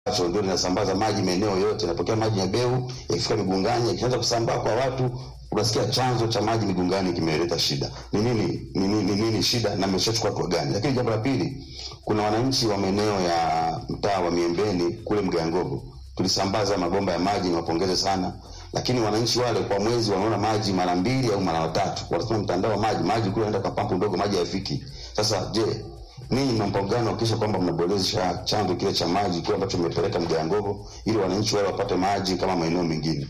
ambacho ndio linasambaza maji maeneo yote, inapokea maji ya Beu yakifika Migungani, yakianza kusambaa kwa watu, unasikia chanzo cha maji Migungani kimeleta shida. Ni nini ni nini, ni nini shida na mmeshachukua hatua gani? Lakini jambo la pili, kuna wananchi wa maeneo ya mtaa wa Miembeni kule Mgangogo, tulisambaza mabomba ya maji, niwapongeze sana lakini wananchi wale kwa mwezi wanaona maji mara mbili au mara tatu, wanasema mtandao wa maji maji kule anaenda kwa pampu ndogo, maji hayafiki. Sasa je, ninyi mna mpango gani kuhakikisha kwamba mnaboresha chanzo kile cha maji kile ambacho mmepeleka Mgangogo ili wananchi wale wapate maji kama maeneo mengine?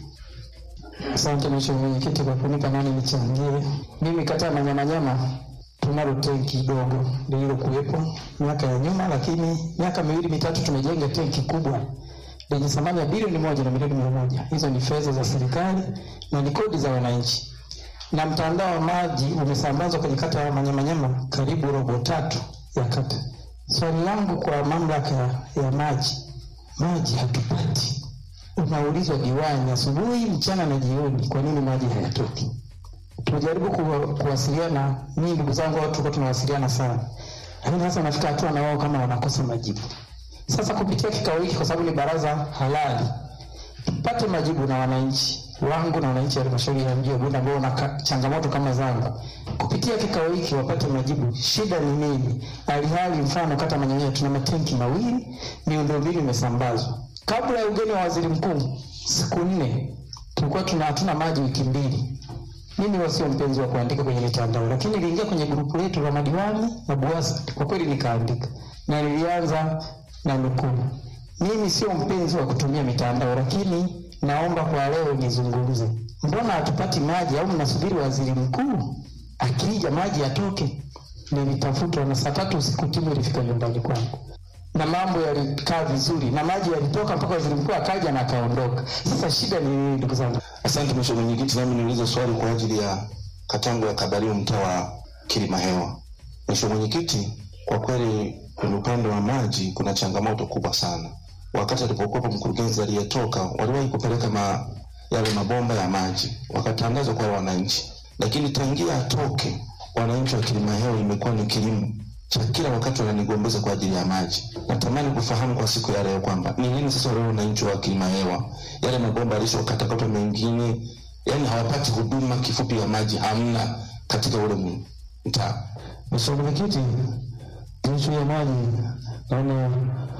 Asante Mheshimiwa Mwenyekiti kwa kunipa nani nichangie. Mimi kata ya Manyamanyama tunalo tenki dogo lililokuwepo miaka ya nyuma, lakini miaka miwili mitatu tumejenga tenki kubwa lenye thamani ya bilioni moja na milioni mia moja. Hizo ni fedha za serikali na ni kodi za wananchi, na mtandao wa maji umesambazwa kwenye kata ya Manyamanyama karibu robo tatu ya kata. Swali langu kwa mamlaka ya maji, maji hatupati. Unaulizwa diwani asubuhi, mchana na jioni, kwa nini maji hayatoki? Tumejaribu kuwa, kuwasiliana, mimi ndugu zangu watu tulikuwa tunawasiliana sana, lakini sasa nafika hatua na wao kama wanakosa majibu. Sasa kupitia kikao hiki, kwa sababu ni baraza halali, tupate majibu na wananchi wangu na wananchi wa halmashauri ya mji wa Bunda ambao wana changamoto kama zangu, kupitia kikao hiki wapate majibu, shida ni nini? Alihali mfano kata Manyanya tuna matenki mawili, miundombinu imesambazwa. Kabla ya ugeni wa waziri mkuu, siku nne tulikuwa tuna hatuna maji wiki mbili. Mimi wasio mpenzi wa kuandika kwenye mitandao, lakini niliingia kwenye grupu letu la madiwani na BUWASA, kwa kweli nikaandika na nilianza na nukuu. Mimi sio mpenzi wa kutumia mitandao, lakini naomba kwa leo nizungumze. Mbona hatupati maji au mnasubiri waziri mkuu akija maji yatoke? Nilitafutwa na saa tatu usiku timu ilifika nyumbani kwangu na mambo yalikaa vizuri na maji yalitoka mpaka waziri mkuu akaja na akaondoka. Sasa shida ni nini, ndugu zangu? Asante Mheshimiwa Mwenyekiti, nami niulize swali kwa ajili ya katangu ya Kabario, mtaa wa Kilimahewa. Mheshimiwa Mwenyekiti, kwa kweli kwenye upande wa maji kuna changamoto kubwa sana. Wakati alipokuwepo mkurugenzi aliyetoka, waliwahi kupeleka ma, yale mabomba ya maji wakatangazwa kwa wananchi, lakini tangia atoke, wananchi wa Kilimahewa imekuwa ni kilimo cha kila wakati wananigombeza kwa ajili ya maji. Natamani kufahamu kwa siku ya leo kwamba ni nini sasa leo wananchi wa Kilimahewa, yale mabomba yalishokatakatwa mengine, yani hawapati huduma kifupi ya maji, hamna katika ule mtaa. Mheshimiwa Mwenyekiti, ishu ya maji naona